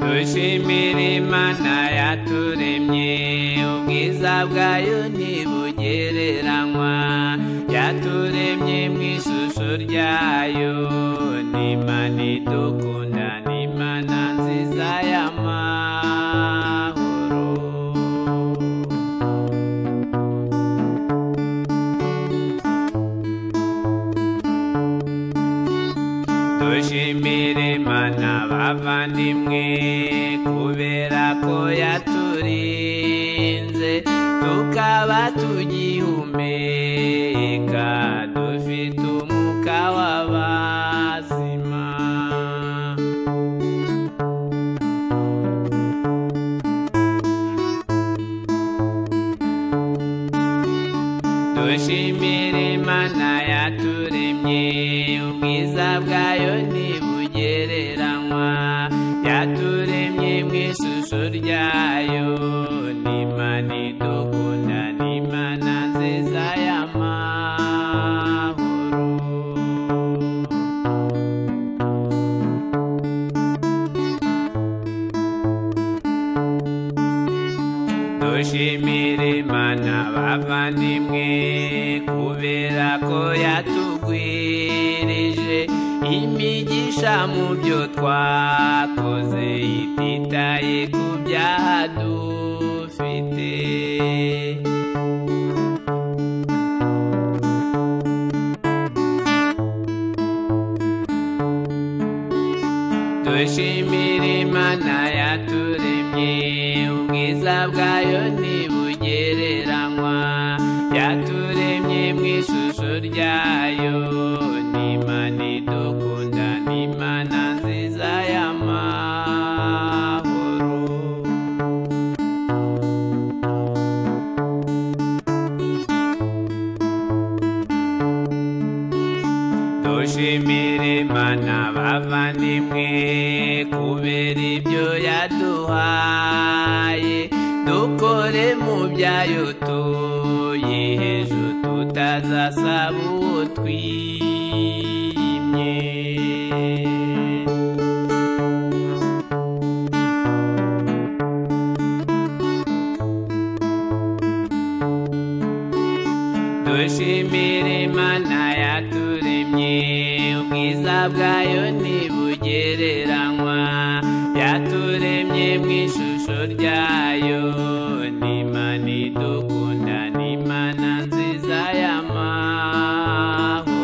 dushimire imana yaturemye ubwiza bwayo ntibugereranywa yaturemye mu ishusho ryayo ni imana idukunda ni imana nziza y'amahoro dushimire imana bavandimwe kubera ko yaturinze tukaba tugihumeka dufite umwuka w'abazima dushimire imana yaturemye ubwiza bwayo ntibugereranywa yaturemye mu ishusho ryayo ni imana idukunda ni imana nziza y'amahoro dushimire imana bavandimwe kubera ko yatugwirije imigisha mu byo twakoze ititaye ku byaha dufite dushimire imana yaturemye ubwiza bwayo ntibugereranywa yaturemye mu ishusho ryayo ni imana idukunda ni imana nziza y'amahoro dushimire imana bavandimwe kubera ibyo yaduhaye dukore mu byayo tuyiheje tutazasaba uwo twimye dushimire imana yaturemye ubwiza bwayo ntibugereranywa yaturemye mu ishusho ryayo ni imana idukunda ni imana nziza y'amahoro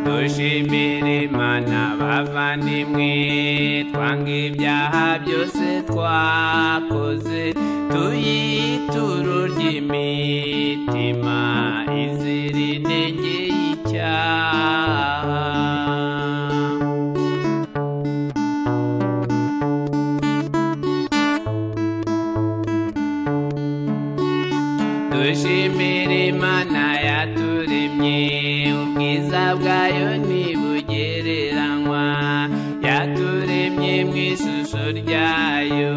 dushimire imana bavandimwe twanga ibyaha byose twakoze tuyituro ry'imitima izira intege y'icyaha dushimire imana yaturemye ubwiza bwayo ntibugereranywa yaturemye mu ishusho ryayo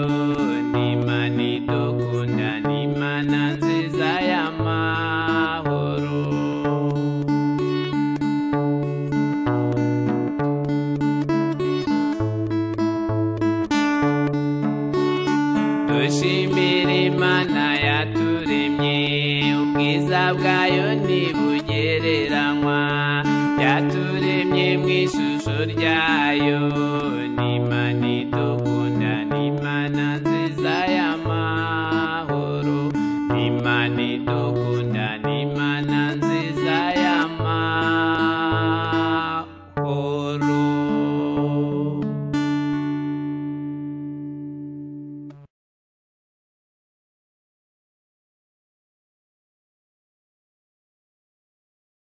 ni imana idukunda ni imana nziza y'amahoro dushimire imana yaturemye ubwiza bwayo ntibugereranywa yaturemye mu ishusho ryayo